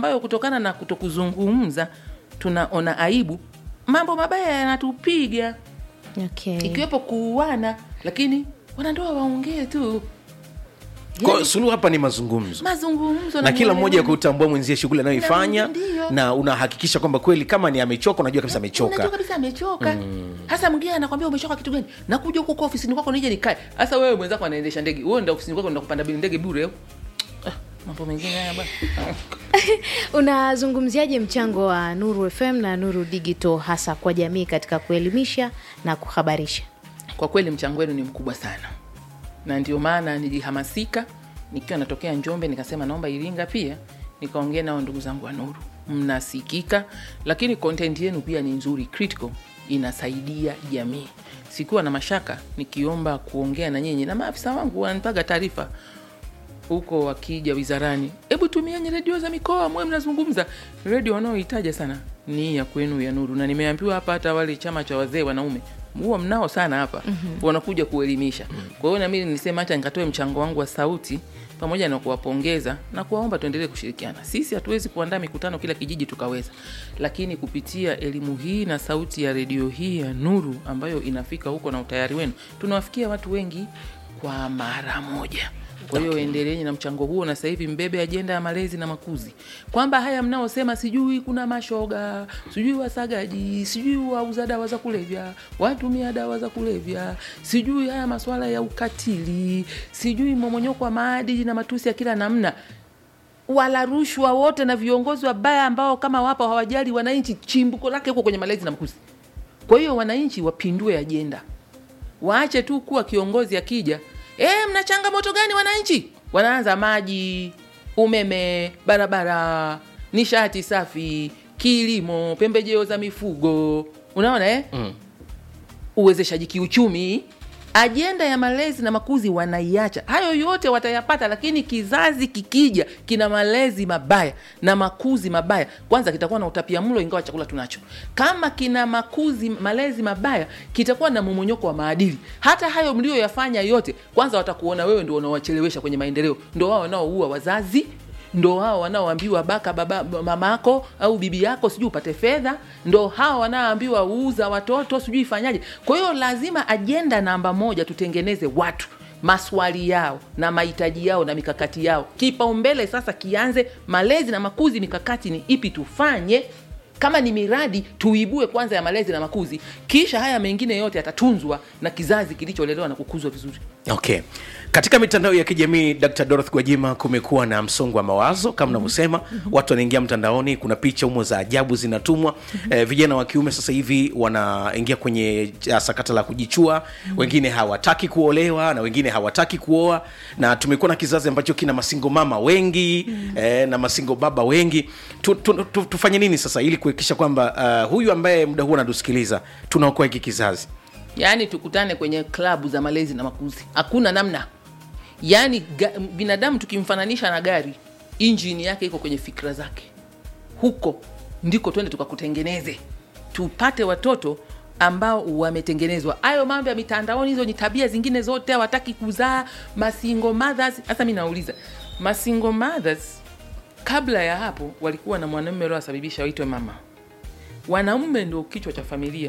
ambayo kutokana na kutokuzungumza tunaona aibu mambo mabaya yanatupiga okay. ikiwepo kuuana lakini wanandoa waongee tu Kwa suluhu hapa ni mazungumzo mazungumzo na kila mmoja maelewano. kutambua mwenzie shughuli anayoifanya Na- ndiyo. na unahakikisha kwamba kweli kama ni amechoka unajua kabisa Unajua amechoka kabisa amechoka hasa mwingine anakwambia umechoka kitu gani nakuja huko kwa ofisini kwako nije nikae hasa wewe mwenzako anaendesha ndege wewe ndio ofisini kwako ndio kupanda bili ndege bure ah, mambo mengine haya bwana unazungumziaje mchango wa nuru fm na nuru digital hasa kwa jamii katika kuelimisha na kuhabarisha kwa kweli mchango wenu ni mkubwa sana na ndio maana nilihamasika nikiwa natokea njombe nikasema naomba iringa pia nikaongea nao ndugu zangu wa nuru mnasikika lakini content yenu pia ni nzuri critical inasaidia jamii sikuwa na mashaka nikiomba kuongea na nyinyi na maafisa wangu wananipaga taarifa huko wakija wizarani hebu tumieni redio za mikoa mwe mnazungumza redio wanaohitaja sana ni ya kwenu ya nuru na nimeambiwa hapa hata wale chama cha wazee wanaume huwa mnao sana hapa mm-hmm. wanakuja kuelimisha kwa hiyo nami nisema hacha nikatoe mchango wangu wa sauti pamoja na kuwapongeza na kuwaomba tuendelee kushirikiana sisi hatuwezi kuandaa mikutano kila kijiji tukaweza lakini kupitia elimu hii na sauti ya redio hii ya nuru ambayo inafika huko na utayari wenu tunawafikia watu wengi kwa mara moja kwa hiyo okay. endeleeni na mchango huo na sasa hivi mbebe ajenda ya malezi na makuzi kwamba haya mnaosema sijui kuna mashoga sijui wasagaji sijui wauza dawa za kulevya watumia dawa za kulevya sijui haya maswala ya ukatili sijui momonyoko wa maadili na matusi ya kila namna wala rushwa wote na viongozi wabaya ambao kama wapo hawajali wananchi chimbuko lake huko kwenye malezi na makuzi kwa hiyo wananchi wapindue ajenda waache tu kuwa kiongozi akija e, mna changamoto gani wananchi wanaanza maji umeme barabara nishati safi kilimo pembejeo za mifugo unaona eh? mm. uwezeshaji kiuchumi ajenda ya malezi na makuzi wanaiacha hayo yote watayapata lakini kizazi kikija kina malezi mabaya na makuzi mabaya kwanza kitakuwa na utapia mlo ingawa chakula tunacho kama kina makuzi malezi mabaya kitakuwa na momonyoko wa maadili hata hayo mlioyafanya yote kwanza watakuona wewe ndo unawachelewesha kwenye maendeleo ndo wao wanaoua wazazi ndo hao wanaoambiwa baka baba mamako au bibi yako sijui upate fedha ndo hao wanaoambiwa uuza watoto sijui ifanyaje kwa hiyo lazima ajenda namba moja tutengeneze watu maswali yao na mahitaji yao na mikakati yao kipaumbele sasa kianze malezi na makuzi mikakati ni ipi tufanye kama ni miradi tuibue kwanza ya malezi na makuzi kisha haya mengine yote yatatunzwa na kizazi kilicholelewa na kukuzwa vizuri okay katika mitandao ya kijamii dr dorothy gwajima kumekuwa na msongo wa mawazo kama unavyosema watu wanaingia mtandaoni kuna picha humo za ajabu zinatumwa eh, vijana wa kiume sasa hivi wanaingia kwenye uh, sakata la kujichua wengine hawataki kuolewa na wengine hawataki kuoa na tumekuwa na kizazi ambacho kina masingo mama wengi eh, na masingo baba wengi tu, tu, tu, tufanye nini sasa ili kuhakikisha kwamba uh, huyu ambaye muda huu anatusikiliza tunaokoa hiki kizazi yaani tukutane kwenye klabu za malezi na makuzi hakuna namna yaani ga, binadamu tukimfananisha na gari injini yake iko kwenye fikra zake huko ndiko twende tukakutengeneze tupate watoto ambao wametengenezwa hayo mambo ya mitandaoni hizo ni tabia zingine zote hawataki kuzaa masingo mothers hasa mi nauliza masingo mothers kabla ya hapo walikuwa na mwanamume aliowasababisha waitwe mama wanaume ndio kichwa cha familia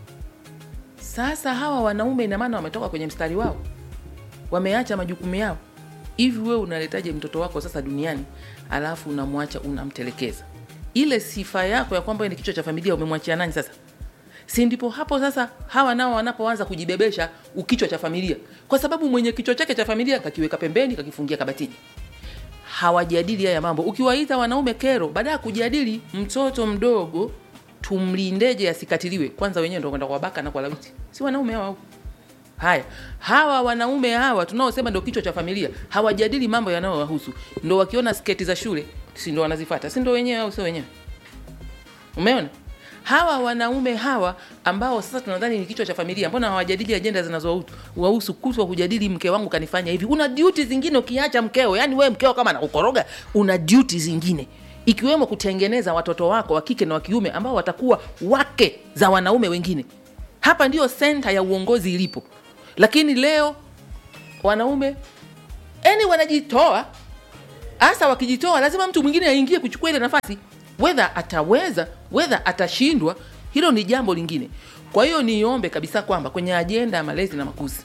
sasa hawa wanaume ina maana wametoka kwenye mstari wao wameacha majukumu yao hivi wewe unaletaje mtoto wako sasa duniani alafu unamwacha unamtelekeza ile sifa yako ya kwamba wewe ni kichwa cha familia umemwachia nani sasa si ndipo hapo sasa hawa nao wanapoanza kujibebesha ukichwa cha familia kwa sababu mwenye kichwa chake cha familia kakiweka pembeni kakifungia kabatini hawajadili haya mambo ukiwaita wanaume kero baada ya kujadili mtoto mdogo tumlindeje asikatiliwe kwanza wenyewe ndo kwenda kuwabaka na kuwalawiti si wanaume hawa huko haya hawa wanaume hawa tunaosema ndo kichwa cha familia hawajadili mambo yanayowahusu ndo wakiona sketi za shule si ndo wanazifata si ndo wenyewe au sio wenyewe umeona hawa wanaume hawa ambao sasa tunadhani ni kichwa cha familia mbona hawajadili ajenda zinazowahusu kutwa kujadili mke wangu kanifanya hivi una duty zingine ukiacha mkeo yani wewe mkeo kama nakukoroga una duty zingine ikiwemo kutengeneza watoto wako wa kike na wa kiume ambao watakuwa wake za wanaume wengine hapa ndiyo senta ya uongozi ilipo lakini leo wanaume yani wanajitoa hasa wakijitoa lazima mtu mwingine aingie kuchukua ile nafasi wedha ataweza wedha atashindwa hilo ni jambo lingine kwa hiyo niombe kabisa kwamba kwenye ajenda ya malezi na makuzi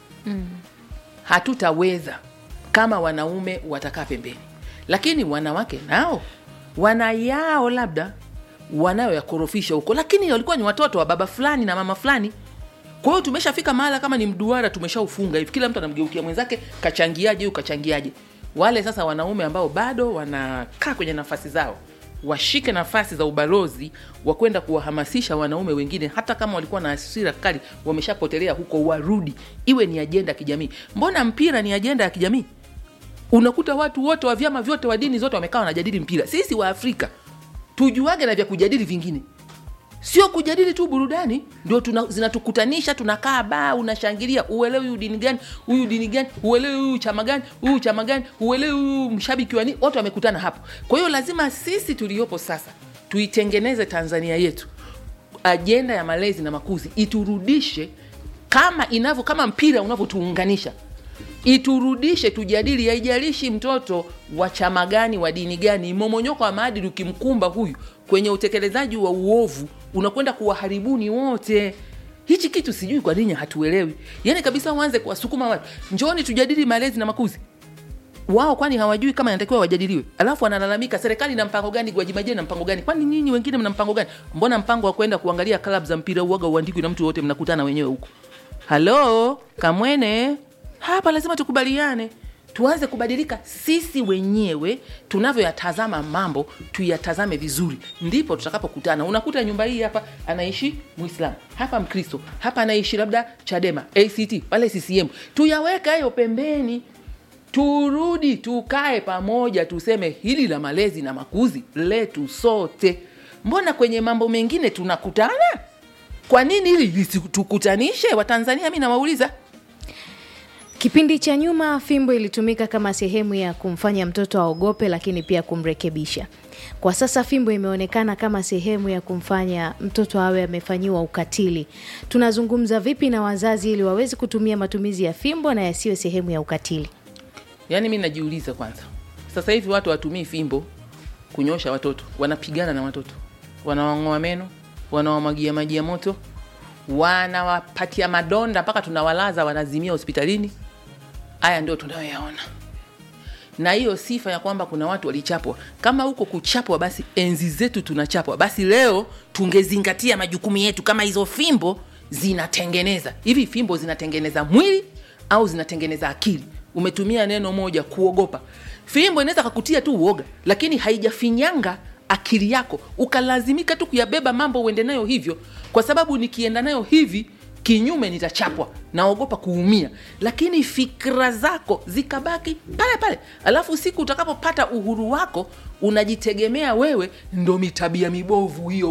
hatutaweza kama wanaume watakaa pembeni lakini wanawake nao wana yao labda wanayoyakorofisha huko lakini walikuwa ni watoto wa baba fulani na mama fulani kwa hiyo tumeshafika mahala kama ni mduara tumeshaufunga hivi kila mtu anamgeukia mwenzake kachangiaje huyu kachangiaje wale sasa wanaume ambao bado wanakaa kwenye nafasi zao washike nafasi za ubalozi wa kwenda kuwahamasisha wanaume wengine hata kama walikuwa na hasira kali wameshapotelea huko warudi iwe ni ajenda ya kijamii mbona mpira ni ajenda ya kijamii unakuta watu wote wa vyama vyote wa dini zote wamekaa wanajadili mpira sisi wa afrika tujuage na vya kujadili vingine sio kujadili tu burudani ndio tuna, zinatukutanisha tunakaa baa unashangilia uelewi huyu dini gani huyu dini gani uelewi huyu chama gani huyu chama gani uelewi huyu mshabiki wa nini wote wamekutana hapo kwa hiyo lazima sisi tuliopo sasa tuitengeneze tanzania yetu ajenda ya malezi na makuzi iturudishe kama inavyo kama mpira unavyotuunganisha iturudishe tujadili haijalishi mtoto wa chama gani wa dini gani momonyoko wa maadili ukimkumba huyu kwenye utekelezaji wa uovu unakwenda kuwaharibuni wote hichi kitu sijui kwa nini hatuelewi yaani kabisa uanze kuwasukuma watu njoni tujadili malezi na makuzi wao kwani hawajui kama inatakiwa wajadiliwe alafu wanalalamika serikali na mpango gani gwajimajeni na mpango gani kwani nyinyi wengine mna mpango gani mbona mpango wa kwenda kuangalia klab za mpira uaga uandikwi na mtu wote mnakutana wenyewe huko halo kamwene hapa lazima tukubaliane tuanze kubadilika sisi wenyewe tunavyoyatazama mambo tuyatazame vizuri ndipo tutakapokutana unakuta nyumba hii hapa anaishi mwislam hapa mkristo hapa anaishi labda chadema act pale ccm tuyaweka hayo pembeni turudi tukae pamoja tuseme hili la malezi na makuzi letu sote mbona kwenye mambo mengine tunakutana kwa nini hili lisitukutanishe watanzania mi nawauliza Kipindi cha nyuma fimbo ilitumika kama sehemu ya kumfanya mtoto aogope, lakini pia kumrekebisha. Kwa sasa fimbo imeonekana kama sehemu ya kumfanya mtoto awe amefanyiwa ukatili. Tunazungumza vipi na wazazi ili waweze kutumia matumizi ya fimbo na yasiwe sehemu ya ukatili? yaani mi najiuliza kwanza sasa hivi watu watumii fimbo kunyosha watoto wanapigana na watoto wanawang'oa meno wanawamwagia maji ya moto wanawapatia madonda mpaka tunawalaza wanazimia hospitalini haya ndio tunayoyaona na hiyo sifa ya kwamba kuna watu walichapwa kama huko kuchapwa basi enzi zetu tunachapwa basi leo tungezingatia majukumu yetu kama hizo fimbo zinatengeneza hivi fimbo zinatengeneza mwili au zinatengeneza akili umetumia neno moja kuogopa fimbo inaweza kakutia tu uoga lakini haijafinyanga akili yako ukalazimika tu kuyabeba mambo uende nayo hivyo kwa sababu nikienda nayo hivi kinyume nitachapwa naogopa kuumia lakini fikra zako zikabaki pale pale alafu siku utakapopata uhuru wako unajitegemea wewe ndo mitabia mibovu hiyo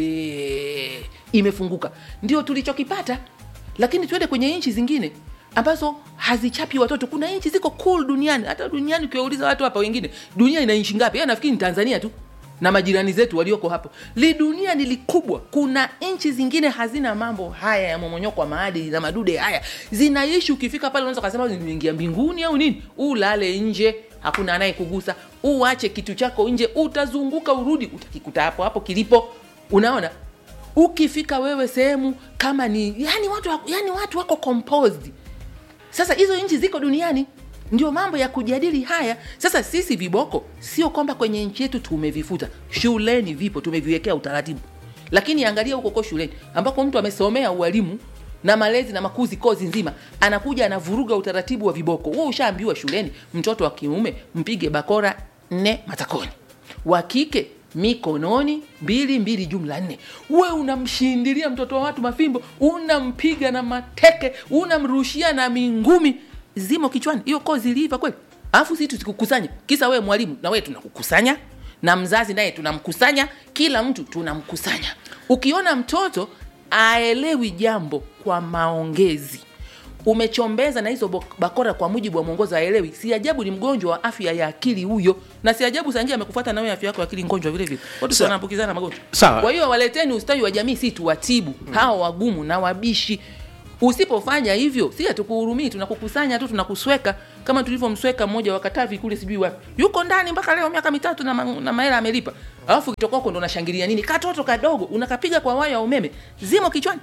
bwelele imefunguka ndio tulichokipata lakini tuende kwenye nchi zingine ambazo hazichapi watoto kuna nchi ziko cool duniani hata duniani ukiwauliza watu hapa wengine dunia ina nchi ngapi Yeye nafikiri ni tanzania tu na majirani zetu walioko hapo li dunia ni likubwa kuna nchi zingine hazina mambo haya ya momonyoko wa maadili na madude haya zinaishi ukifika pale unaweza kasema nimeingia mbinguni au nini ulale nje hakuna anayekugusa uache kitu chako nje utazunguka urudi utakikuta hapo hapo kilipo unaona ukifika wewe sehemu kama ni yani watu, wako- yani watu wako composed sasa hizo nchi ziko duniani ndio mambo ya kujadili haya sasa sisi viboko sio kwamba kwenye nchi yetu tumevifuta shuleni vipo tumeviwekea utaratibu lakini angalia huko ko shuleni ambako mtu amesomea ualimu na malezi na makuzi kozi nzima anakuja anavuruga utaratibu wa viboko huo ushaambiwa shuleni mtoto wa kiume mpige bakora nne matakoni wa kike mikononi mbili mbili jumla nne we unamshindilia mtoto wa watu mafimbo unampiga na mateke unamrushia na mingumi zimo kichwani hiyo kozi iliiva kweli alafu sisi tusikukusanya kisa wewe mwalimu na wewe tunakukusanya na mzazi naye tunamkusanya kila mtu tunamkusanya ukiona mtoto aelewi jambo kwa maongezi umechombeza na hizo bok- bakora kwa mujibu wa mwongozo aelewi si ajabu ni mgonjwa wa afya ya akili huyo na si ajabu sangia amekufuata nawe afya yako ya akili ngonjwa vile vile watu Sa- wanaambukizana magonjwa Sawa. kwa hiyo waleteni ustawi wa jamii si tuwatibu mm. hawa wagumu na wabishi usipofanya hivyo si hatukuhurumii tunakukusanya tu tunakusweka kama tulivyomsweka mmoja wa Katavi kule sijui wapi yuko ndani mpaka leo miaka mitatu na, ma- na mahela amelipa alafu kitoka huko ndo unashangilia nini katoto kadogo unakapiga kwa waya wa umeme zimo kichwani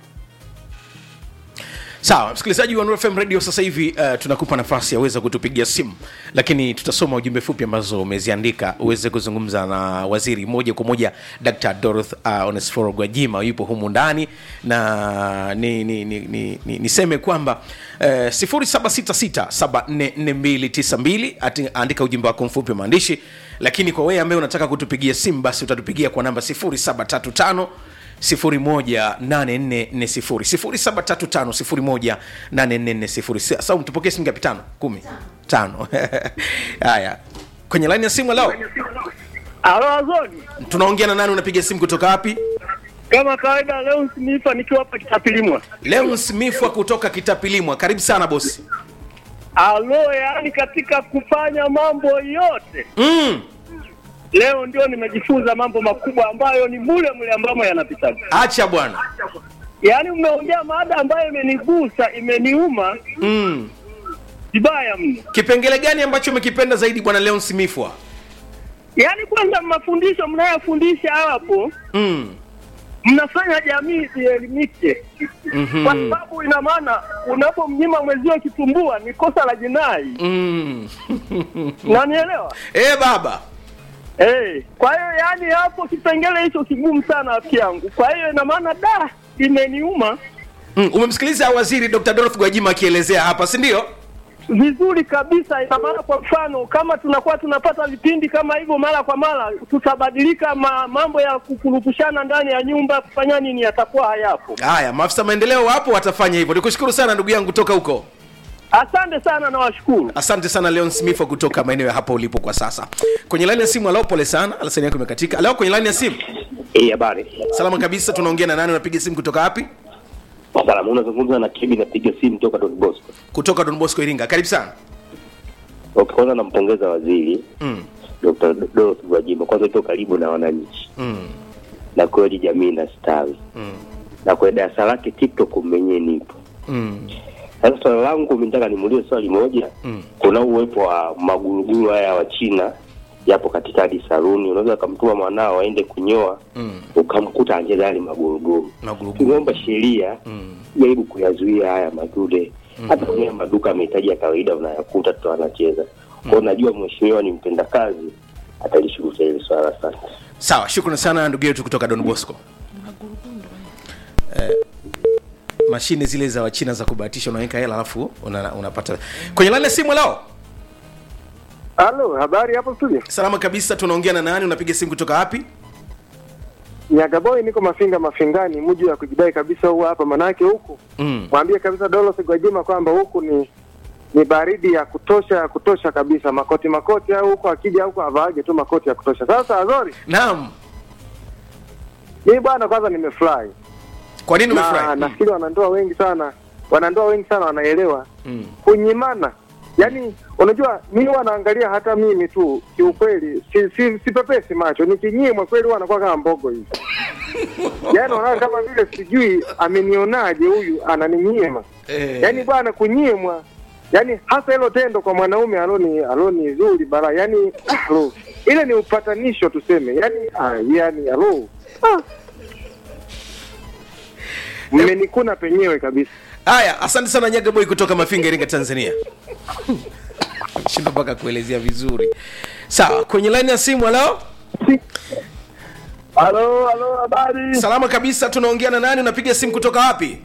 sawa msikilizaji wa Nuru FM radio sasa hivi uh, tunakupa nafasi ya uweze kutupigia simu lakini tutasoma ujumbe fupi ambazo umeziandika uweze kuzungumza na waziri moja kwa moja dr doroth uh, onesforo gwajima yupo humu ndani na ni, ni, ni, ni, ni, niseme kwamba uh, 0766744292 ati- andika ujumbe wako mfupi wa maandishi lakini kwa wewe ambaye unataka kutupigia simu basi utatupigia kwa namba 0735 0735 sau tupokee simu ngapi tano kumi tano haya kwenye laini ya simu leo Halo Azoni, tunaongea na nani unapiga simu kutoka wapi kama kawaida leo sinifa nikiwa hapa Kitapilimwa. leo smithwa kutoka kitapilimwa karibu sana bosi Alo, yaani katika kufanya mambo yote mm. leo ndio nimejifunza mambo makubwa ambayo ni mule mule ambamo yanapita. acha bwana Yaani mmeongea mada ambayo imenigusa, imeniuma mm. vibaya mno. kipengele gani ambacho umekipenda zaidi bwana leon smithwa Yaani kwanza mafundisho mnayofundisha hapo mm. mnafanya jamii ielimike, mm-hmm. kwa sababu ina maana unapomnyima mwezio kitumbua ni kosa la jinai, mm. unanielewa? e baba Hey, kwa hiyo yani hapo kipengele hicho kigumu sana rafiki yangu. Kwa hiyo ina maana da imeniuma mm. umemsikiliza waziri dr dorothy gwajima akielezea hapa si ndio vizuri kabisa. Ina maana kwa mfano kama tunakuwa tunapata vipindi kama hivyo mara kwa mara, tutabadilika ma, mambo ya kukurupushana ndani ya nyumba kufanya nini yatakuwa hayapo. haya maafisa maendeleo wapo watafanya hivyo nikushukuru sana ndugu yangu kutoka huko Asante sana na washukuru. asante sana leon smith kutoka maeneo ya hapa ulipo kwa sasa kwenye laini ya simu alao pole sana alasani yako imekatika alao kwenye laini ya simu Eh, habari. salama kabisa tunaongea na nani unapiga simu kutoka wapi Salamu, unazungumza na Kibi, napiga simu toka Don Bosco. kutoka don bosco iringa karibu sana Okay, kwanza nampongeza waziri mm. Dr. Dorothy Gwajima, kwanza iko karibu na wananchi Mm. na kweli jamii na stawi Mm. na kwa darasa lake TikTok mwenyewe nipo. Mm. Sasa swala langu mimi nataka nimuulize swali moja. Mm. Kuna uwepo wa maguruguru haya wa China yapo katika hadi saluni, unaweza ukamtuma mwanao aende kunyoa Mm. ukamkuta anacheza yale maguruguru. Maguruguru. Tunaomba sheria Mm. jaribu kuyazuia haya madude hata kwenye maduka ya mahitaji ya kawaida unayakuta tu anacheza kwao. Najua mheshimiwa ni mpenda kazi, atalishughulikia hili swala. Asante. sawa shukrani sana ndugu yetu kutoka don bosco eh, mashine zile za wachina za kubahatisha unaweka hela alafu una, unapata kwenye laini ya simu lao Halo, habari hapo studio? salama kabisa tunaongea na nani unapiga simu kutoka wapi Nyagaboy niko Mafinga Mafingani, mji wa kujidai kabisa huu hapa, manake huku mm. mwambie kabisa Dolos Gwajima kwamba huku ni ni baridi ya kutosha ya kutosha kabisa, makoti makoti au huko akija huko avaage tu makoti ya kutosha. Sasa Azori, naam mimi bwana, kwanza nimefurahi kwa nini na umefurahi nafikiri wanandoa wengi sana wanandoa wengi sana wanaelewa mm. kunyimana. Yaani, unajua mimi huwa naangalia hata mimi tu kiukweli, si, si, sipepesi macho, nikinyimwa kweli huwa anakuwa kama mbogo hivi yaani unaona kama vile sijui amenionaje huyu ananinyima eh, yaani bwana kunyimwa yaani hasa hilo tendo kwa mwanaume aloni aloni zuri bara yaani ah, lo, ile ni upatanisho tuseme yaani ah, yaani alo ah. mmenikuna penyewe kabisa haya asante sana nyagaboy kutoka mafinga iringa tanzania shindo mpaka kuelezea vizuri sawa kwenye laini ya simu alao halo halo habari salama kabisa tunaongea na nani unapiga simu kutoka wapi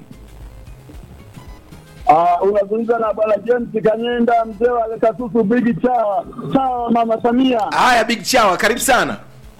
Ah, unazungumza na bwana James Kanyenda, mzee wa Kasusu Bigi Chawa Chawa, mama Samia. haya big chawa karibu sana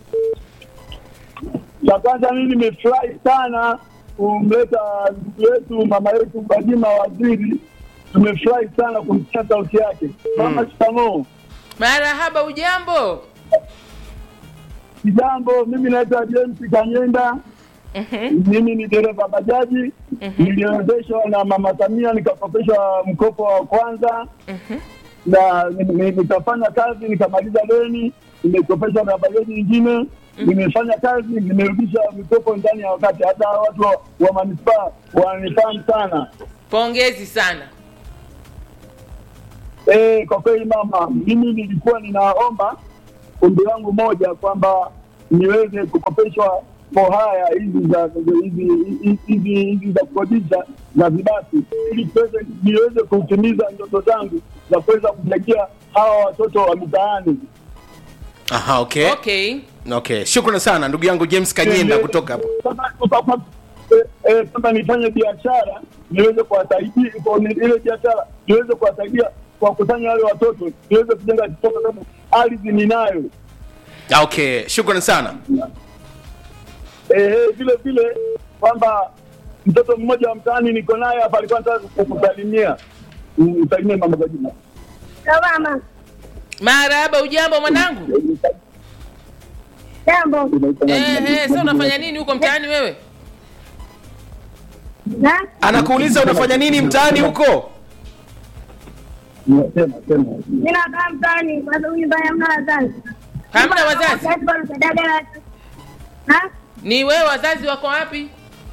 Cha kwanza mimi nimefurahi sana kumleta ndugu yetu mama yetu Gwajima waziri, tumefurahi sana kumsikia sauti yake. Mama, shikamoo. marahaba ujambo Kijambo, mimi naitwa James Kanyenda. Mimi ni dereva bajaji, niliwezeshwa na mama Samia nikakopeshwa mkopo wa kwanza na ni- ni- nikafanya kazi nikamaliza deni, nimekopeshwa na bajaji nyingine, nimefanya kazi, nimerudisha mikopo ndani ya wakati. Hata watu wa, wa manispaa wananifahamu sana. pongezi sana Eh, kwa kweli mama, mimi nilikuwa ninaomba ombi langu moja kwamba niweze kukopeshwa mohaya hizi za hizi hizi hizi za kukodisha za vibati ili tuweze niweze kutimiza ndoto zangu za kuweza kusaidia hawa watoto wa mitaani. aha okay okay okay shukrani sana ndugu yangu james kanyenda Eh, kutoka hapo Sasa- sasa- eh, eh, sasa nifanye biashara niweze kuwasaidia kwa ni- ile biashara niweze kuwasaidia kuwakusanya wale watoto niweze kujenga kitoto sababu ardhi ninayo Ah, okay shukrani sana Eh, eh, vile vile kwamba mtoto mmoja wa mtaani niko naye hapa alikuwa nataka kukusalimia Mm, msalimie mama kwa jina Mama, marahaba ujambo mwanangu jambo. Ehe, sasa unafanya nini huko mtaani wewe Na anakuuliza unafanya nini mtaani huko Sema, sema. mimi nakaa mtaani kwa sababu nyumbani hamna wazazi. hamna wazazi Wazazi bado dada na Ha? ni wewe wazazi wako wapi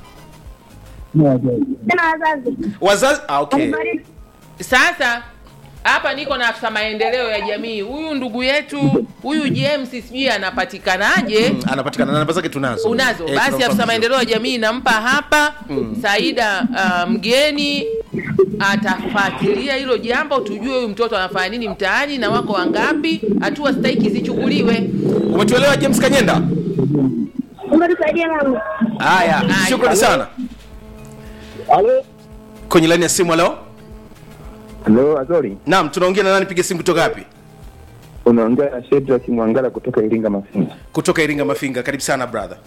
Sina wazazi. wazazi ah, okay Walifariki. sasa hapa niko na afisa maendeleo ya jamii huyu ndugu yetu huyu james sijui anapatikanaje Mm, anapatikana na namba zake tunazo unazo Eh, basi tunamfahamu afisa vizuri. maendeleo ya jamii nampa hapa saida uh, mgeni atafuatilia hilo jambo tujue huyu mtoto anafanya nini mtaani na wako wangapi hatua stahiki zichukuliwe umetuelewa james kanyenda Umetusaidia mama. haya Haya. shukrani sana Halo? kwenye laini ya simu halo Halo, Azori, naam tunaongea na nani piga simu kutoka wapi unaongea na Shedrack Mwangala kutoka Iringa Mafinga. kutoka iringa mafinga karibu sana brother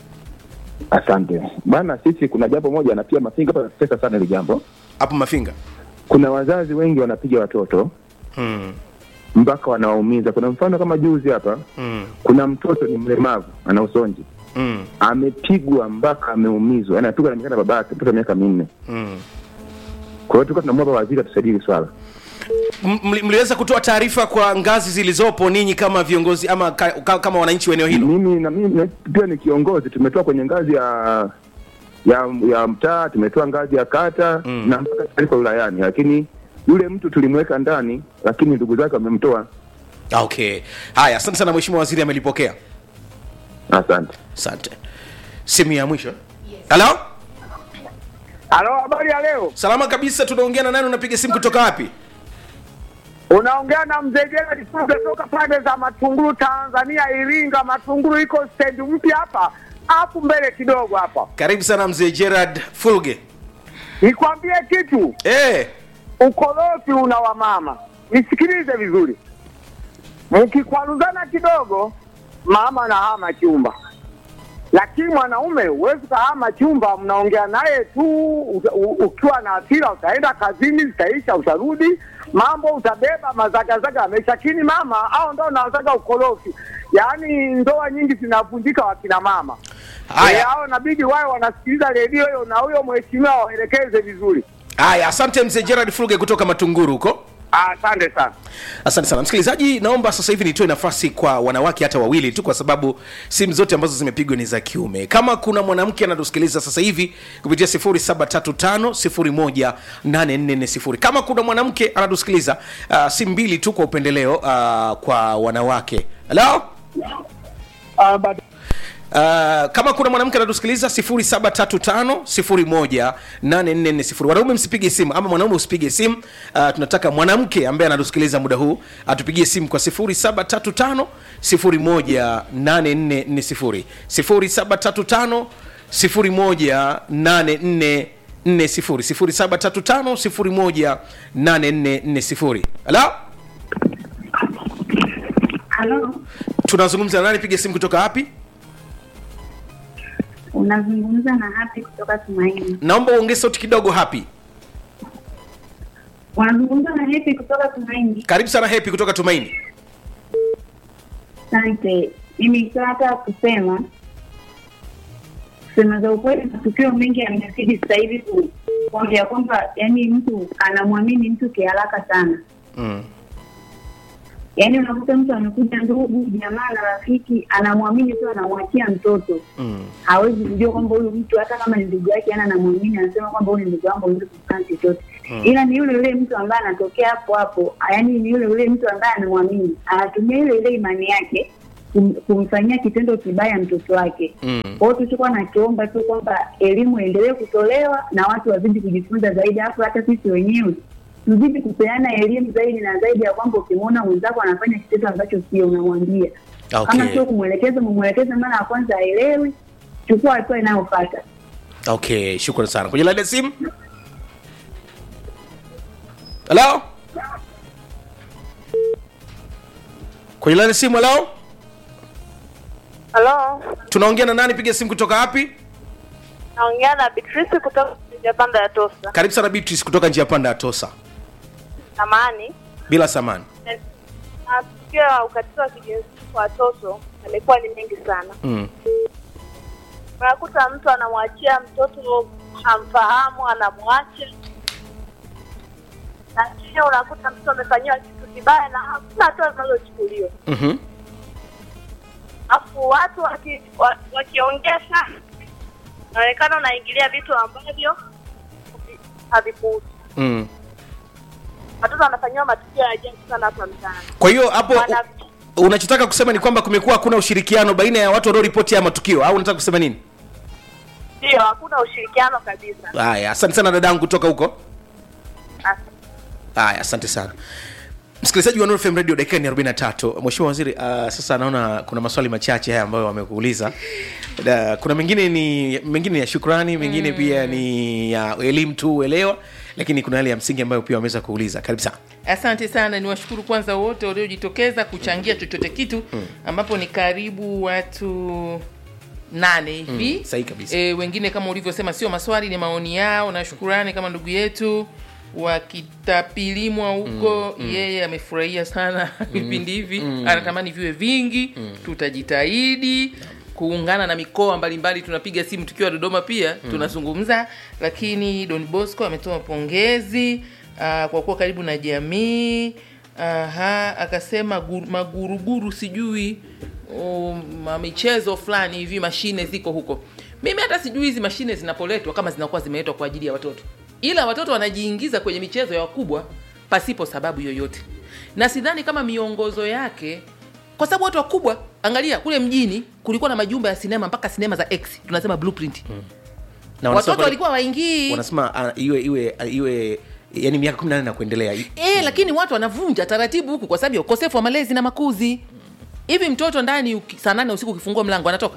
Asante bana. Sisi kuna jambo moja na pia Mafinga hapa natesa sana hili jambo. hapo mafinga Kuna wazazi wengi wanapiga watoto mm. mpaka wanawaumiza. Kuna mfano kama juzi hapa, Mm. kuna mtoto ni mlemavu, ana usonji, Mm. amepigwa mpaka ameumizwa, yani apigwa na baba yake, mtoto wa miaka minne. Mm. Kwa hiyo tulikuwa tunamwomba waziri atusaidie hili swala. M- mli- mliweza kutoa taarifa kwa ngazi zilizopo ninyi kama viongozi ama ka, ka, kama wananchi wa eneo hilo Mimi na mimi pia ni kiongozi, tumetoa kwenye ngazi ya ya ya mtaa, tumetoa ngazi ya kata Mm. na mpaka taarifa wilayani, lakini yule mtu tulimweka ndani, lakini ndugu zake wamemtoa. Ah, okay haya asante sana mheshimiwa waziri amelipokea Asante. asante simu ya mwisho halo Halo, habari ya leo? salama kabisa tunaongea na nani unapiga simu kutoka wapi Unaongea na mzee Gerald Fuge toka pande za Matunguru, Tanzania, Iringa. Matunguru iko stendi mpya hapa hapo mbele kidogo hapa. karibu sana mzee gerard fulge Nikwambie kitu, eh ukorofi una wamama. Nisikilize vizuri, mkikwaruzana kidogo, mama anahama chumba, lakini mwanaume huwezi ukahama chumba. Mnaongea naye tu, uta- u- ukiwa na hasira utaenda kazini, zitaisha, utarudi, mambo utabeba, mazagazaga yameisha. Lakini mama au ndo unazaga ukorofi, yaani ndoa nyingi zinavunjika wakina mama. Haya. Eh, hao inabidi wawe wanasikiliza redio hiyo na huyo mheshimiwa waelekeze vizuri. haya asante mzee gerard fulge kutoka matunguru huko Asante sana. asante sana msikilizaji naomba sasa hivi nitoe nafasi kwa wanawake hata wawili tu kwa sababu simu zote ambazo zimepigwa ni za kiume kama kuna mwanamke anatusikiliza sasa hivi kupitia 735 kama kuna mwanamke anatusikiliza uh, simu mbili tu kwa upendeleo uh, kwa wanawake halo Ah, bado- Uh, kama kuna mwanamke anatusikiliza 0735 wanaume msipige simu ama mwanaume usipige simu uh, tunataka mwanamke ambaye anatusikiliza muda huu atupigie simu kwa 0735 018440 0735 018440 0735 018440 halo Halo, tunazungumza na nani piga simu kutoka wapi unazungumza na Happy kutoka Tumaini. naomba uongee sauti kidogo hapi Unazungumza na Happy kutoka Tumaini. karibu sana hepi kutoka tumaini Asante. Mimi nilikuwa nataka kusema kusema za ukweli, matukio mengi yamezidi sasa hivi ku- kuongea kwamba yani mtu anamwamini mtu kiharaka sana. mm. Yaani unakuta mtu amekuja ndugu, jamaa na rafiki, anamwamini tu, anamwachia mtoto Mm. hawezi kujua kwamba huyu mtu hata kama ni ndugu yake, yani anamwamini, anasema kwamba huyu ni ndugu yangu, hawezi kufanya chochote. ila ni yule yule mtu ambaye anatokea hapo hapo, yaani ni yule yule mtu ambaye anamwamini, anatumia ile ile imani yake kum, kumfanyia kitendo kibaya mtoto wake. Mm. Kwa hiyo tulichokuwa nakiomba tu kwamba elimu iendelee kutolewa na watu wazidi kujifunza zaidi, alafu hata sisi wenyewe tuzidi kupeana elimu zaidi na zaidi, ya kwamba ukimwona mwenzako anafanya kitendo ambacho sio, unamwambia Okay. kama sio kumwelekeza, mumwelekeze mara ya kwanza aelewi, chukua hatua inayofuata. okay shukran sana kwenye laini ya simu halo kwenye laini ya simu halo Halo, tunaongea na nani piga simu kutoka wapi naongea na Beatrice kutoka Japanda ya Tosa. karibu sana beatrice kutoka njia panda ya tosa Samani, bila samani matukio ya ukatili wa kijinsia kwa watoto yamekuwa ni mengi sana. mm. Unakuta mtu anamwachia mtoto hamfahamu, anamwacha lakini unakuta mtoto amefanyiwa kitu kibaya na hakuna hatua zinazochukuliwa. mm-hmm. Alafu watu waki- wa- wakiongea sana, inaonekana unaingilia vitu ambavyo havi- havikuhusu. mm. Watoto wanafanyiwa matukio ya ajabu sana hapa mtaani. kwa hiyo hapo Wana- u- unachotaka kusema ni kwamba kumekuwa hakuna ushirikiano baina ya watu wanaoripoti haya matukio au unataka kusema nini Ndio, hakuna ushirikiano kabisa. haya asante sana dadangu kutoka huko Asante. haya asante sana msikilizaji wa Nuru FM radio dakika ni 43 mheshimiwa waziri uh, sasa naona kuna maswali machache haya ambayo wamekuuliza Da, kuna mengine ni mengine ni ya shukrani mengine mm. pia ni ya elimu tu uelewa lakini kuna yale ya msingi ambayo pia wameweza kuuliza karibu sana asante sana niwashukuru kwanza wote waliojitokeza kuchangia chochote kitu ambapo ni karibu watu nane hivi Mm, sahihi kabisa. e, wengine kama ulivyosema sio maswali ni maoni yao na shukurani kama ndugu yetu wakitapilimwa huko yeye amefurahia sana vipindi hivi anatamani viwe vingi tutajitahidi kuungana na mikoa mbalimbali tunapiga simu tukiwa dodoma pia tunazungumza lakini don bosco ametoa pongezi uh, kwa kuwa karibu na jamii aha akasema gu- maguruguru sijui um, ma- michezo fulani hivi mashine ziko huko mimi hata sijui hizi mashine zinapoletwa kama zinakuwa zimeletwa kwa ajili ya watoto ila watoto wanajiingiza kwenye michezo ya wakubwa pasipo sababu yoyote na sidhani kama miongozo yake kwa sababu watu wakubwa angalia kule mjini kulikuwa na majumba ya sinema mpaka sinema za x tunasema blueprint na wanasema watoto pale- walikuwa waingii wanasema uh, iwe iwe iwe yani miaka 18 na kuendelea e, lakini watu wanavunja taratibu huku kwa sababu ya ukosefu wa malezi na makuzi hivi mtoto ndani uki- saa nane usiku ukifungua mlango anatoka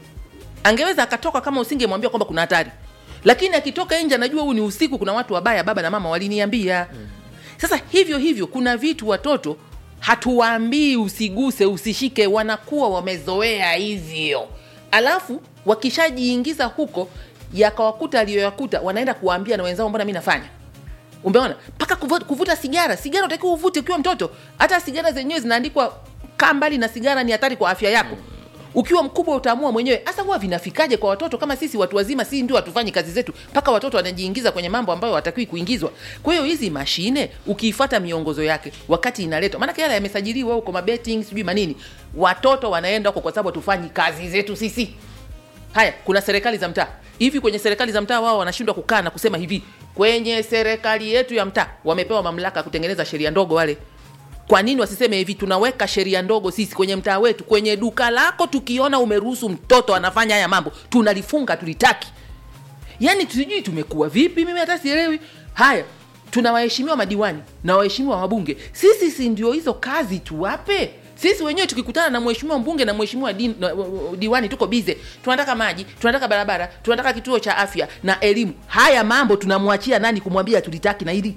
angeweza akatoka kama usingemwambia kwamba kuna hatari lakini akitoka nje anajua huu ni usiku kuna watu wabaya baba na mama waliniambia sasa hivyo hivyo kuna vitu watoto hatuwaambii usiguse usishike wanakuwa wamezoea hivyo alafu wakishajiingiza huko yakawakuta aliyoyakuta wanaenda kuwaambia na wenzao mbona mi nafanya umeona mpaka kuvuta, kuvuta sigara sigara utakiwa uvute ukiwa mtoto hata sigara zenyewe zinaandikwa kaa mbali na sigara ni hatari kwa afya yako ukiwa mkubwa utaamua mwenyewe hasa huwa vinafikaje kwa watoto kama sisi watu wazima si ndio hatufanyi kazi zetu mpaka watoto wanajiingiza kwenye mambo ambayo watakiwi kuingizwa kwa hiyo hizi mashine ukiifata miongozo yake wakati inaletwa maanake yale yamesajiliwa huko mabetting sijui manini watoto wanaenda huko kwa sababu hatufanyi kazi zetu sisi haya kuna serikali za mtaa hivi kwenye serikali za mtaa wao wanashindwa kukaa na kusema hivi kwenye serikali yetu ya mtaa wamepewa mamlaka ya kutengeneza sheria ndogo wale kwa nini wasiseme hivi tunaweka sheria ndogo sisi kwenye mtaa wetu kwenye duka lako tukiona umeruhusu mtoto anafanya haya mambo tunalifunga tulitaki yaani sijui tumekuwa vipi mimi hata sielewi haya tuna waheshimiwa madiwani na waheshimiwa wabunge sisi si ndio hizo kazi tuwape sisi wenyewe tukikutana na mheshimiwa mbunge na mheshimiwa di, na, diwani tuko bize tunataka maji tunataka barabara tunataka kituo cha afya na elimu haya mambo tunamwachia nani kumwambia tulitaki na hili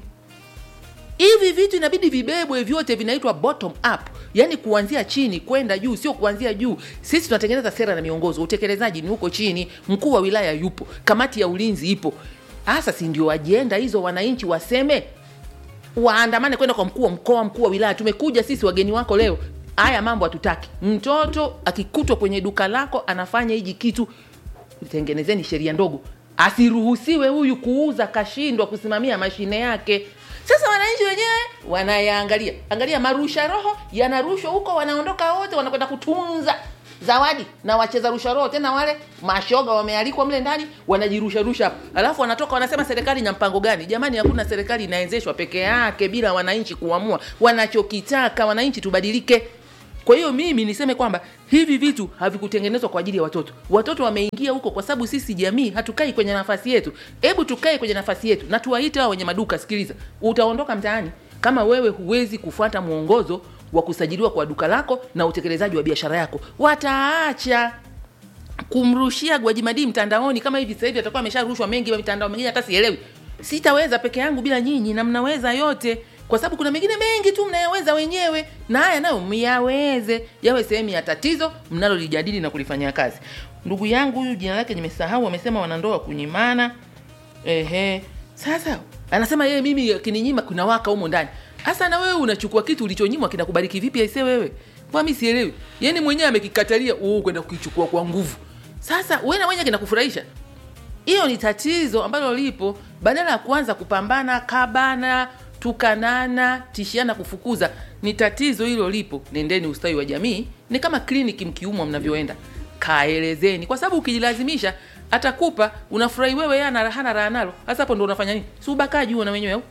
hivi vitu inabidi vibebwe vyote vinaitwa bottom up yaani kuanzia chini kwenda juu sio kuanzia juu sisi tunatengeneza sera na miongozo utekelezaji ni huko chini mkuu wa wilaya yupo kamati ya ulinzi ipo hasa si ndio ajenda hizo wananchi waseme waandamane kwenda kwa mkuu wa mkoa mkuu wa wilaya tumekuja sisi wageni wako leo haya mambo hatutaki mtoto akikutwa kwenye duka lako anafanya hiji kitu tengenezeni sheria ndogo asiruhusiwe huyu kuuza kashindwa kusimamia mashine yake sasa wananchi wenyewe wanayaangalia angalia marusha roho yanarushwa huko wanaondoka wote wanakwenda kutunza zawadi na wacheza rusha roho tena wale mashoga wamealikwa mle ndani wanajirusharusha hapo alafu wanatoka wanasema serikali ina mpango gani jamani hakuna serikali inaendeshwa peke yake bila wananchi kuamua wanachokitaka wananchi tubadilike kwa hiyo mimi niseme kwamba hivi vitu havikutengenezwa kwa ajili ya watoto watoto wameingia huko kwa sababu sisi jamii hatukai kwenye nafasi yetu hebu tukae kwenye nafasi yetu na tuwaite hao wenye maduka sikiliza utaondoka mtaani kama wewe huwezi kufuata mwongozo wa kusajiliwa kwa duka lako na utekelezaji wa biashara yako wataacha kumrushia Gwajimadi mtandaoni kama hivi sasa hivi atakuwa amesharushwa mengi wa mitandao mingine hata sielewi. Sitaweza peke yangu bila nyinyi na mnaweza yote kwa sababu kuna mengine mengi tu mnayaweza wenyewe na haya nayo myaweze yawe sehemu ya tatizo mnalolijadili na kulifanyia kazi. Ndugu yangu huyu jina lake nimesahau, amesema wanandoa kunyimana. Ehe, sasa anasema yeye mimi akininyima kuna waka humo ndani. Hasa na wewe unachukua kitu ulichonyimwa kinakubariki vipi aise wewe? Kwa mimi sielewi. Yaani mwenyewe amekikatalia wewe kwenda kukichukua kwa nguvu. Sasa wewe na mwenyewe kinakufurahisha? Hiyo ni tatizo ambalo lipo badala ya kuanza kupambana kabana tukanana tishiana kufukuza ni tatizo hilo lipo nendeni ustawi wa jamii ni kama kliniki mkiumwa mnavyoenda kaelezeni kwa sababu ukijilazimisha atakupa unafurahi wewe yeye ana hana raha nalo hasa hapo ndo unafanya nini si ubakaji huo na wenyewe au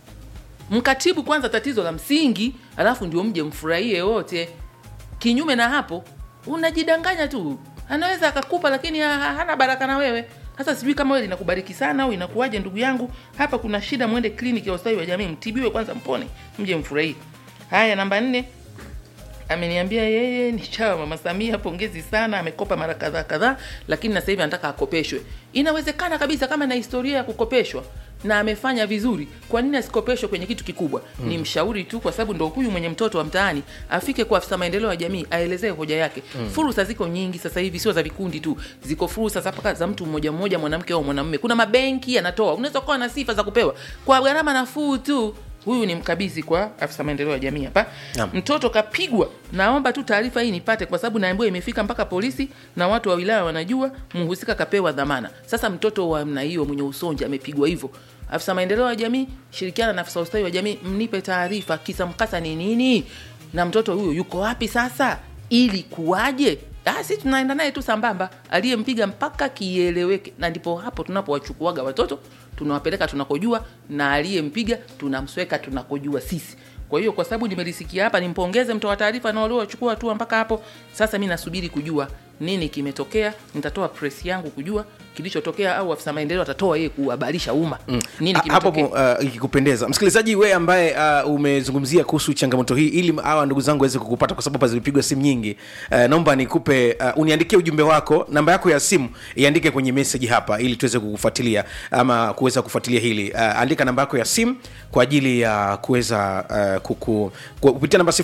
mkatibu kwanza tatizo la msingi alafu ndio mje mfurahie wote kinyume na hapo unajidanganya tu anaweza akakupa lakini ha- ha- hana baraka na wewe sasa sijui kama wewe linakubariki sana au inakuwaje ndugu yangu hapa kuna shida mwende kliniki ya ustawi wa jamii mtibiwe kwanza mpone mje mfurahie haya namba nne ameniambia yeye ni chawa mama samia pongezi sana amekopa mara kadhaa kadhaa lakini na sasa hivi anataka akopeshwe inawezekana kabisa kama na historia ya kukopeshwa na amefanya vizuri kwa nini asikopeshwe kwenye kitu kikubwa mm. ni mshauri tu kwa sababu ndo huyu mwenye mtoto wa mtaani afike kwa afisa maendeleo ya jamii aelezee hoja yake mm. fursa ziko nyingi sasa hivi sio za vikundi tu ziko fursa za paka za mtu mmoja mmoja mwanamke au mwanamume kuna mabenki yanatoa unaweza kuwa na sifa za kupewa kwa gharama nafuu tu huyu ni mkabidhi kwa afisa maendeleo ya jamii hapa Naam. mtoto kapigwa naomba tu taarifa hii nipate kwa sababu naambiwa imefika mpaka polisi na watu wa wilaya wanajua mhusika kapewa dhamana sasa mtoto wa namna hiyo mwenye usonji amepigwa hivyo afisa maendeleo ya jamii shirikiana na afisa ustawi wa jamii mnipe taarifa kisa mkasa ni nini na mtoto huyo yuko wapi sasa ili kuwaje Ah, si tunaenda naye tu sambamba aliyempiga mpaka kieleweke na ndipo hapo tunapowachukuaga watoto tunawapeleka tunakojua na aliyempiga tunamsweka tunakojua sisi kwa hiyo kwa sababu nimelisikia hapa nimpongeze mtoa taarifa na waliowachukua hatua mpaka hapo sasa mi nasubiri kujua nini kimetokea nitatoa press yangu kujua kilichotokea au afisa maendeleo atatoa yeye kuhabarisha umma nini Ha- hapo kimetokea uh, ikikupendeza msikilizaji we ambaye uh, umezungumzia kuhusu changamoto hii ili hawa ndugu zangu waweze kukupata kwa sababu hapa zilipigwa simu nyingi uh, naomba nikupe uh, uniandikie ujumbe wako namba yako ya simu iandike kwenye meseji hapa ili tuweze kukufuatilia ama kuweza kufuatilia hili uh, andika namba yako ya simu kwa ajili ya kuweza uh, kuku, ku- kupitia namba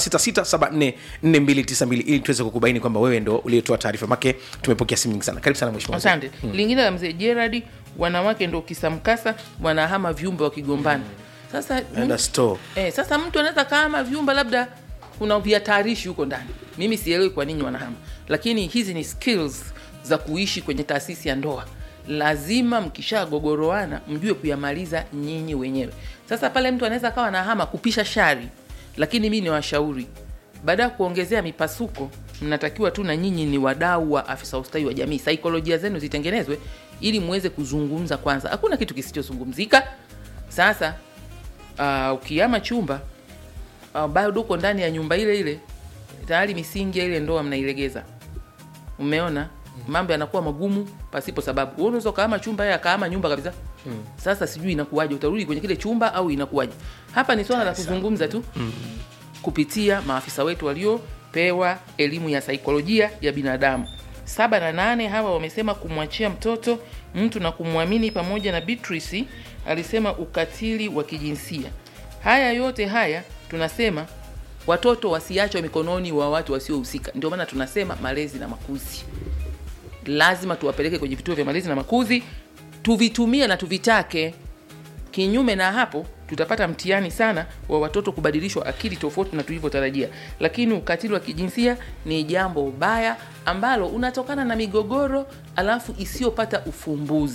0766744292 ili tuweze kukubaini kwamba wewe ndo uliyetoa taarifa make tumepokea simu nyingi sana karibu sana mheshimiwa mzee. asante lingine la mzee gerard wanawake ndo kisamkasa wanahama viumbe wakigombana sasa Enda store. eh, sasa mtu anaweza kama vyumba labda kuna vihatarishi huko ndani mimi sielewi kwa nini wanahama lakini hizi ni skills za kuishi kwenye taasisi ya ndoa lazima mkishagogoroana mjue kuyamaliza nyinyi wenyewe sasa pale mtu anaweza kawa nahama kupisha shari lakini mi ni washauri baada ya kuongezea mipasuko mnatakiwa tu na nyinyi ni wadau wa afisa ustawi wa jamii saikolojia zenu zitengenezwe ili muweze kuzungumza kwanza hakuna kitu kisichozungumzika sasa uh, ukiama chumba uh, bado uko ndani ya nyumba ile ile tayari misingi ya ile ndoa mnailegeza umeona mambo yanakuwa magumu pasipo sababu Wewe unaweza ukaama chumba yeye akaama nyumba kabisa sasa sijui inakuwaje utarudi kwenye kile chumba au inakuwaje hapa ni swala la kuzungumza tu kupitia maafisa wetu waliopewa elimu ya saikolojia ya binadamu saba na nane hawa wamesema kumwachia mtoto mtu na kumwamini pamoja na Beatrice alisema ukatili wa kijinsia haya yote haya tunasema watoto wasiachwe mikononi wa watu wasiohusika ndio maana tunasema malezi na makuzi lazima tuwapeleke kwenye vituo vya malezi na makuzi tuvitumie na tuvitake kinyume na hapo tutapata mtihani sana wa watoto kubadilishwa akili tofauti na tulivyotarajia lakini ukatili wa kijinsia ni jambo baya ambalo unatokana na migogoro alafu isiyopata ufumbuzi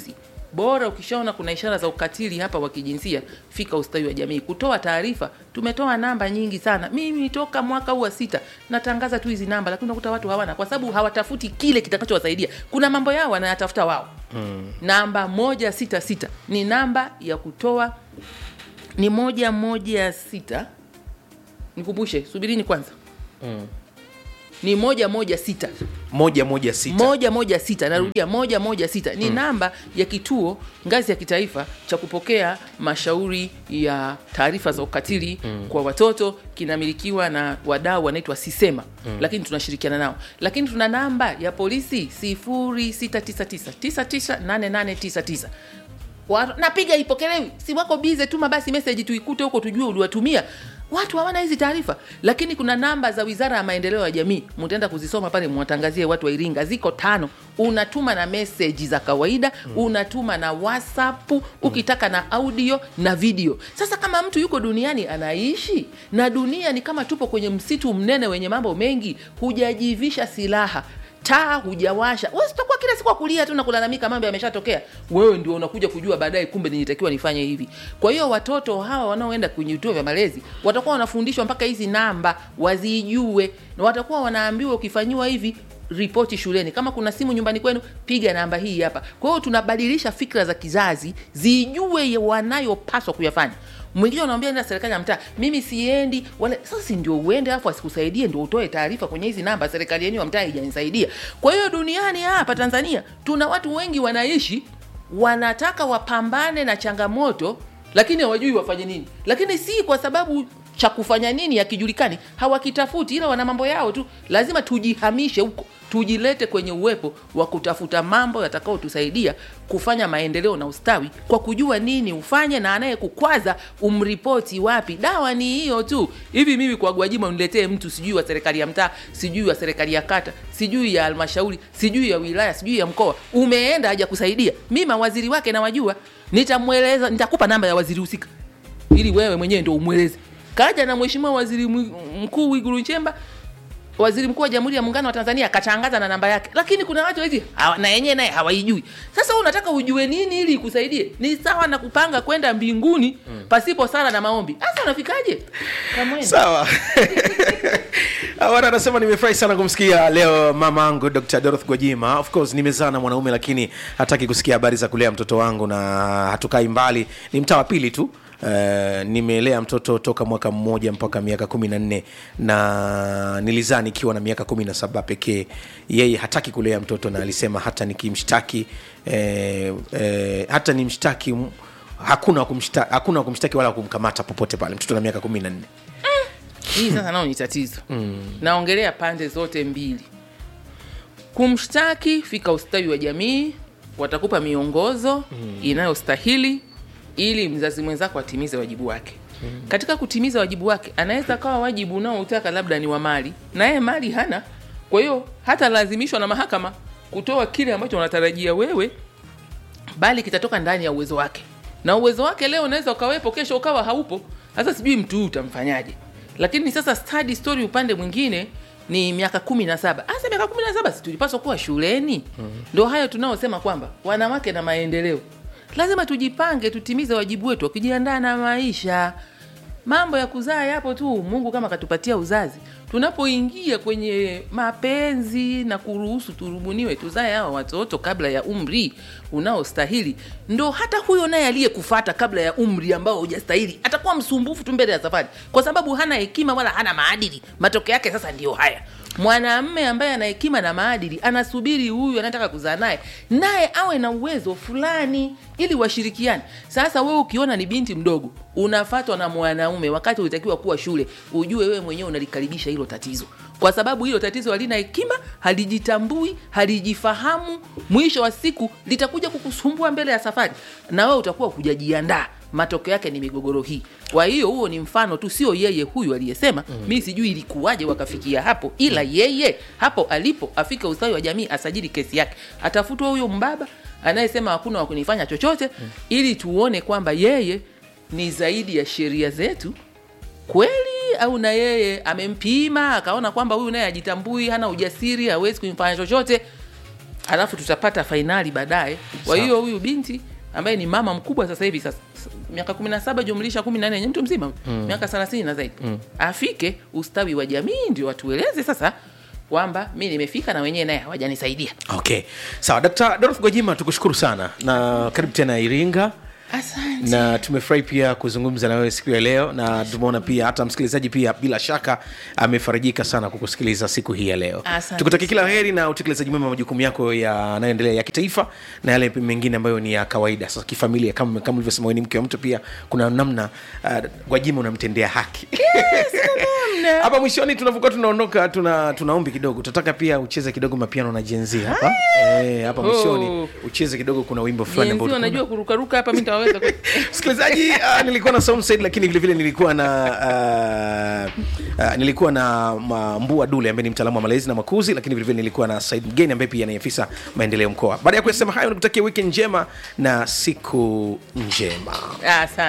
bora ukishaona kuna ishara za ukatili hapa wa kijinsia fika ustawi wa jamii kutoa taarifa tumetoa namba nyingi sana mimi toka mwaka huu wa sita natangaza tu hizi namba lakini unakuta watu hawana kwa sababu hawatafuti kile kitakachowasaidia kuna mambo yao wanayatafuta wao mm. namba moja sita sita ni namba ya kutoa ni moja moja sita nikumbushe subirini kwanza Mm. ni moja moja sita moja moja sita moja moja sita narudia moja moja sita ni namba ya kituo ngazi ya kitaifa cha kupokea mashauri ya taarifa za ukatili kwa watoto kinamilikiwa na wadau wanaitwa sisema lakini tunashirikiana nao lakini tuna namba ya polisi 0699998899 Wa- napiga ipokelewi si wako bize tuma basi meseji tuikute huko tujue uliwatumia watu hawana hizi taarifa lakini kuna namba za wizara ya maendeleo ya jamii mtaenda kuzisoma pale mwatangazie watu wa iringa ziko tano unatuma na meseji za kawaida mm. unatuma na whatsapp ukitaka na audio na video sasa kama mtu yuko duniani anaishi na dunia ni kama tupo kwenye msitu mnene wenye mambo mengi hujajivisha silaha taa hujawasha wewe sitakuwa kila siku akulia tu na kulalamika mambo yameshatokea wewe ndio unakuja kujua baadaye kumbe nilitakiwa nifanye hivi kwa hiyo watoto hawa wanaoenda kwenye vituo vya malezi watakuwa wanafundishwa mpaka hizi namba wazijue na watakuwa wanaambiwa ukifanyiwa hivi ripoti shuleni kama kuna simu nyumbani kwenu piga namba hii hapa kwa hiyo tunabadilisha fikra za kizazi zijue wanayopaswa kuyafanya mwingine unamwambia nenda serikali ya mtaa mimi siendi wala sasa si ndio uende alafu asikusaidie ndio utoe taarifa kwenye hizi namba serikali yenu ya mtaa haijanisaidia kwa hiyo duniani hapa tanzania tuna watu wengi wanaishi wanataka wapambane na changamoto lakini hawajui wafanye nini lakini si kwa sababu cha kufanya nini hakijulikani hawakitafuti ila wana mambo yao tu lazima tujihamishe huko tujilete kwenye uwepo wa kutafuta mambo yatakayotusaidia kufanya maendeleo na ustawi kwa kujua nini ufanye na anayekukwaza umripoti wapi dawa ni hiyo tu hivi mimi kwa gwajima uniletee mtu sijui wa serikali ya mtaa sijui wa serikali ya kata sijui ya halmashauri sijui ya wilaya sijui ya mkoa umeenda haja kusaidia mi mawaziri wake nawajua nitamweleza nitakupa namba ya waziri husika ili wewe mwenyewe ndo umweleze kaja na mheshimiwa waziri mwi- mkuu Mwigulu Nchemba waziri mkuu wa jamhuri ya muungano wa tanzania akatangaza na namba yake lakini kuna watu hizi hawa- na yenyewe naye hawaijui sasa wewe unataka ujue nini ili ikusaidie ni sawa na kupanga kwenda mbinguni pasipo sala na maombi sasa unafikaje Kamwene. sawa awana anasema nimefurahi sana kumsikia leo mama angu dr doroth gwajima of course nimezaa na mwanaume lakini hataki kusikia habari za kulea mtoto wangu na hatukai mbali ni mtaa wa pili tu Uh, nimelea mtoto toka mwaka mmoja mpaka miaka kumi na nne na nilizaa nikiwa na miaka kumi na saba pekee yeye hataki kulea mtoto na alisema hata nikimshtaki eh, eh, hata nimshtaki m- hakuna wa kumshta- hakuna wa kumshtaki wala kumkamata popote pale mtoto na miaka kumi na nne hii sasa nao ni tatizo mm. naongelea pande zote mbili kumshtaki fika ustawi wa jamii watakupa miongozo mm. inayostahili ili mzazi mwenzako atimize wajibu wake mm. katika kutimiza wajibu wake anaweza kawa wajibu unaoutaka labda ni wa mali naye mali hana kwa hiyo hata lazimishwa na mahakama kutoa kile ambacho unatarajia wewe bali kitatoka ndani ya uwezo wake na uwezo wake leo unaweza ukawepo kesho ukawa haupo sasa sijui mtu huyu utamfanyaje lakini sasa study story upande mwingine ni miaka kumi na saba hasa miaka kumi na saba si tulipaswa kuwa shuleni ndo hayo tunaosema kwamba wanawake na maendeleo lazima tujipange tutimize wajibu wetu wa kujiandaa na maisha mambo ya kuzaa yapo tu mungu kama katupatia uzazi tunapoingia kwenye mapenzi na kuruhusu turubuniwe tuzae hawa watoto kabla ya umri unaostahili ndo hata huyo naye aliyekufata kabla ya umri ambao hujastahili atakuwa msumbufu tu mbele ya safari kwa sababu hana hekima wala hana maadili matokeo yake sasa ndiyo haya mwanamme ambaye ana hekima na maadili anasubiri huyu anataka kuzaa naye naye awe na uwezo fulani ili washirikiane sasa wewe ukiona ni binti mdogo unafatwa na mwanaume wakati ulitakiwa kuwa shule ujue wewe mwenyewe unalikaribisha hilo tatizo kwa sababu hilo tatizo halina hekima halijitambui halijifahamu mwisho wa siku litakuja kukusumbua mbele ya safari na wewe utakuwa hujajiandaa matokeo yake ni migogoro hii kwa hiyo huo ni mfano tu sio yeye huyu aliyesema mm. mi sijui ilikuwaje wakafikia hapo ila yeye hapo alipo afike ustawi wa jamii asajili kesi yake atafutwa huyo mbaba anayesema hakuna wa kunifanya chochote mm. ili tuone kwamba yeye ni zaidi ya sheria zetu kweli au na yeye amempima akaona kwamba huyu naye ajitambui hana ujasiri hawezi kumfanya chochote alafu tutapata fainali baadaye kwa hiyo huyu binti ambaye ni mama mkubwa sasa hivi sasa miaka kumi na saba jumlisha kumi na nne mtu mzima mm. miaka thelathini na zaidi mm. afike ustawi wa jamii ndio watueleze sasa kwamba mi nimefika na wenyewe naye hawajanisaidia okay sawa dkt dorothy gwajima tukushukuru sana na karibu tena iringa asante na tumefurahi pia kuzungumza na wewe siku ya leo na tumeona pia hata msikilizaji pia bila shaka amefarijika sana kukusikiliza siku hii ya leo Asante tukutakia kila heri na utekelezaji mwema wa majukumu yako yanayoendelea ya kitaifa na yale mengine ambayo ni ya kawaida sasa kifamilia kama kama ulivyosema wewe ni mke wa mtu pia kuna namna uh, gwajima unamtendea haki hapa mwishoni tunavyokuwa tunaondoka tuna tunaombi kidogo tunataka pia ucheze kidogo mapiano na jenzi hapa eh, hapa mwishoni Oh. ucheze kidogo kuna wimbo fulani jenzi ambao ulikuwa- wanajua kurukaruka hapa mi nitawaweza kweli? msikilizaji uh, nilikuwa na Soundset, lakini vile vile nilikuwa na uh, uh, nilikuwa na ma- mbua dule ambaye ni mtaalamu wa malezi na makuzi lakini vile vile nilikuwa na said mgeni ambaye pia ni afisa maendeleo mkoa baada ya kusema hayo nikutakia wiki njema na siku njema asante